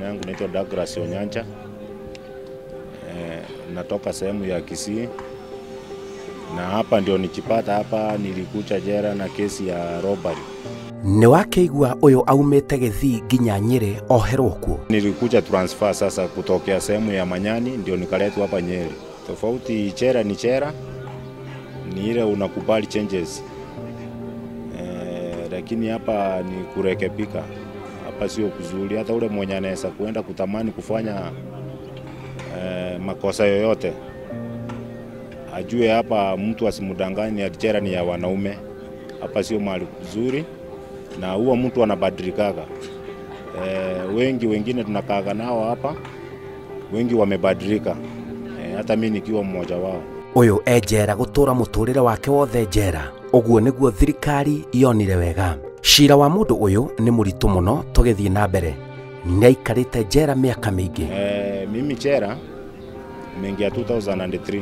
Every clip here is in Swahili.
yangu naitwa Douglas Onyancha. E, natoka sehemu ya Kisii na hapa ndio nikipata hapa, nilikucha jera na kesi ya robbery. nĩ wakĩigua ũyũ aumĩte gĩthii nginya nyĩrĩ oherwo kuo Nilikuja transfer sasa kutokea sehemu ya Manyani ndio nikaletwa hapa Nyeri. Tofauti chera ni chera, ni ile unakubali changes e, lakini hapa ni kurekebika. Hapa sio kuzuri, hata ule mwenye anaweza kuenda kutamani kufanya e, makosa yoyote ajue hapa, mtu asimdanganye ati chera ni ya wanaume. Hapa sio mahali kuzuri, na huwa mtu anabadilikaga. E, wengi wengine tunakaaga nao hapa, wengi wamebadilika e, hata mi nikiwa mmoja wao. ũyũ enjera gũtũũra mũtũũrĩre wake wothe njera ũguo nĩguo thirikari yonire wega cira wa mũndũ ũyũ nĩ mũritũ mũno tũgĩthiĩ na mbere nĩaikarĩte njera mĩaka mĩingĩ E, mimi chera nimeingia 2003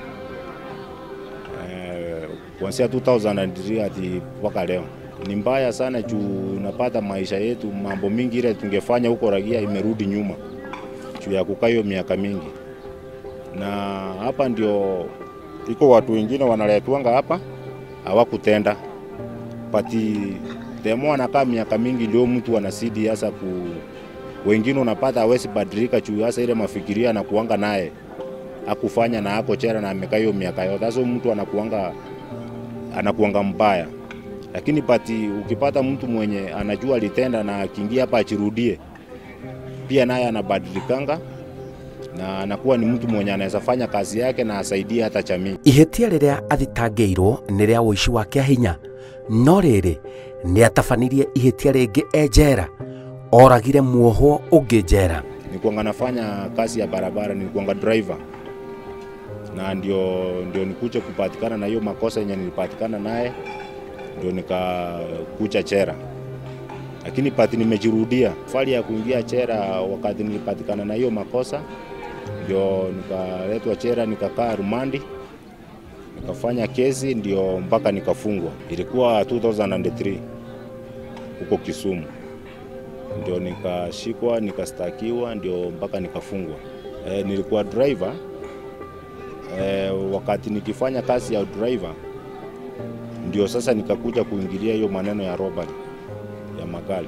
e, kuanzia 2003 hadi mpaka leo ni mbaya sana juu unapata maisha yetu, mambo mingi ile tungefanya huko Ragia imerudi nyuma juu ya kukaa hiyo miaka mingi, na hapa ndio iko watu wengine wanaletwanga hapa hawakutenda pati demo anakaa miaka mingi, ndio mtu anasidi hasa ku wengine unapata hawezi badilika juu hasa ile mafikiria anakuanga naye akufanya na ako chera na amekaa hiyo miaka yote, sasa mtu anakuanga anakuanga mbaya. Lakini pati ukipata mtu mwenye anajua alitenda na akiingia hapa achirudie, pia naye anabadilikanga na anakuwa ni mtu mwenye anaweza fanya kazi yake na asaidie hata jamii. ihĩtia rĩrĩa athitangĩirwo nĩ rĩa ũici wa kĩa hinya no rĩrĩ nĩ atabanirie ihĩtia rĩngĩ enjera oragire muohwo ũngĩ njera nilikuanga nafanya kazi ya barabara, nilikuanga driver na ndio, ndio nikuja kupatikana na hiyo makosa yenye nilipatikana naye, ndio nikakucha chera, lakini pati nimejirudia fali ya kuingia chera wakati nilipatikana na hiyo makosa, ndio nikaletwa chera, nikakaa rumandi, nikafanya kesi, ndio mpaka nikafungwa. Ilikuwa 2003 huko Kisumu ndio nikashikwa nikastakiwa, ndio mpaka nikafungwa. E, nilikuwa driver e, wakati nikifanya kazi ya driver ndio sasa nikakuja kuingilia hiyo maneno ya robbery ya magari,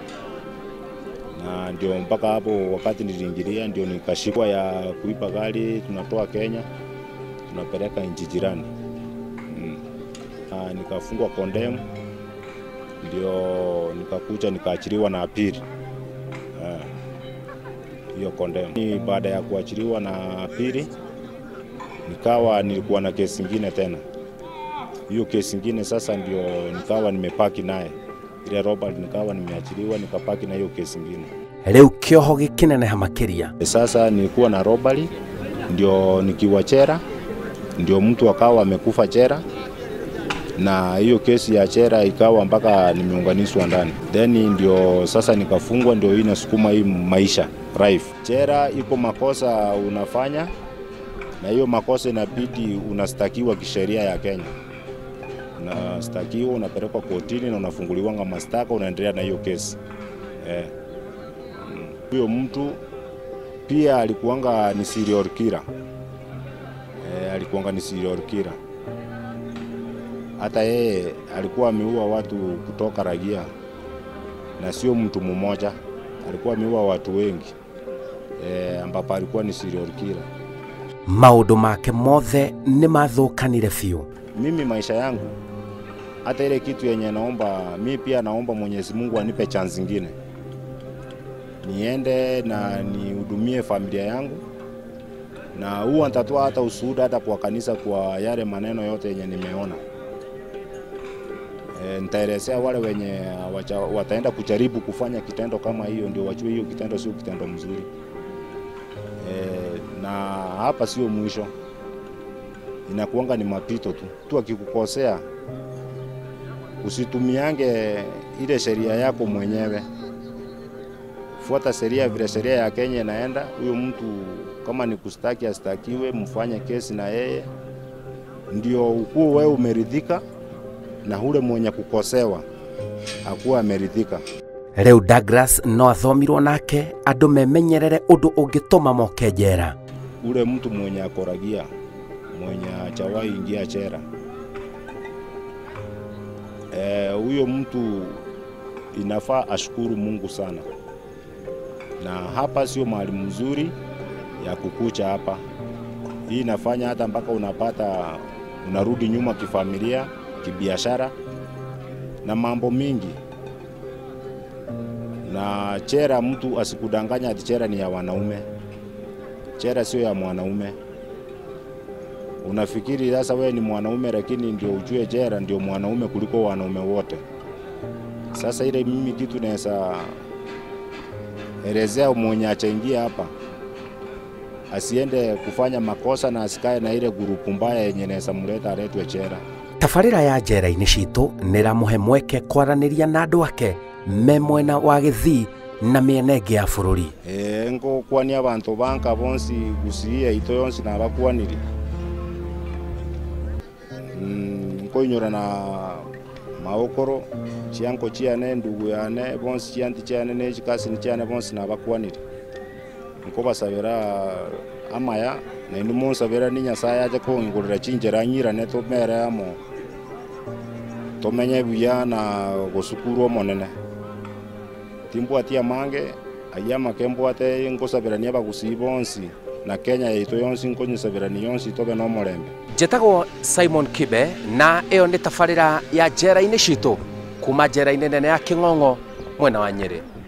na ndio mpaka hapo wakati niliingilia ndio nikashikwa ya kuiba gari, tunatoa Kenya tunapeleka nchi jirani mm. Na nikafungwa condemn ndio nikakuja nikaachiliwa na apili Eh, hiyo condemn. Ni Baada ya kuachiliwa na apili, nikawa nilikuwa na kesi ingine tena. Hiyo kesi ingine sasa ndio nikawa nimepaki naye ile robbery, nikawa nimeachiliwa nikapaki na hiyo kesi ingine. rĩu kĩoho gĩkĩneneha makĩria Sasa nilikuwa na robbery, ndio nikiwa chera, ndio mtu akawa amekufa chera na hiyo kesi ya chera ikawa mpaka nimeunganishwa ndani, then ndio sasa nikafungwa, ndio hii nasukuma hii maisha life. Chera iko makosa unafanya, na hiyo makosa inabidi unastakiwa kisheria ya Kenya, unastakiwa unapelekwa kotini na unafunguliwanga mashtaka, unaendelea na hiyo kesi eh. Mm. Huyo mtu pia alikuanga ni serial killer eh, alikuanga ni serial killer hata yeye alikuwa ameua watu kutoka Ragia na sio mtu mmoja, alikuwa ameua watu wengi e, ambapo alikuwa ni serial killer. maũndũ make mothe nĩ mathũkanire biũ Mimi maisha yangu, hata ile kitu yenye naomba mi pia naomba Mwenyezi Mungu anipe chance ingine, niende na nihudumie familia yangu, na huwa nitatoa hata ushuhuda hata kwa kanisa kwa yale maneno yote yenye nimeona. E, nitaelezea wale wenye wacha, wataenda kujaribu kufanya kitendo kama hiyo, ndio wajue hiyo kitendo sio kitendo mzuri. E, na hapa sio mwisho, inakuanga ni mapito tu. Tu akikukosea usitumiange ile sheria yako mwenyewe, fuata sheria vile sheria ya Kenya inaenda. Huyo mtu kama ni kustaki astakiwe, mfanye kesi na yeye, ndio ukuwe wewe umeridhika na ule mwenye kukosewa akuwa ameridhika. rĩu douglas no athomirwo nake andũ memenyerere ũndũ ũngĩtũma moke njera ule mtu mwenye akoragia mwenye hajawahi ingia chera Eh, huyo mtu inafaa ashukuru Mungu sana, na hapa sio mahali mzuri ya kukucha hapa. Hii inafanya hata mpaka unapata unarudi nyuma kifamilia, kibiashara na mambo mingi. Na chera, mtu asikudanganya ati chera ni ya wanaume. Chera sio ya mwanaume. Unafikiri sasa wewe ni mwanaume, lakini ndio ujue chera ndio mwanaume kuliko wanaume wote. Sasa ile mimi kitu naweza elezea mwenye achaingia hapa asiende kufanya makosa na asikae na ile gurupu mbaya yenye naweza mleta aletwe chera. tabarĩra ya njera-inĩ citũ nĩ ĩramũhe mweke kwaranĩria na andũ ake me mwena wa gĩthii na mĩena ĩngĩ ya bũrũri e, ngokwania abantu banka bonsi gusiie ito yonsi nabakwanire mm, nkoinyora na maokoro chianko chiane ndugu yane bonsi chianti chiane nechikasini chiane bonsi nabakwanire nkobasabira amaya naindu monsabira ni nyasaye aje kong'igurira chinjera nyirane tumere amo tumenye buya na gusukuru omonene timbwati amange aya make mbwate nkosabirania bagusii bonsi na kenya yaitu yonsi nkonyisabirania yonsi tobe no omorembe njĩtagwo simon kibe na ĩyo nĩ tabarĩra ya njera-inĩ citũ kuma njera-inĩ nene ya kĩng'ong'o mwena wa nyĩrĩ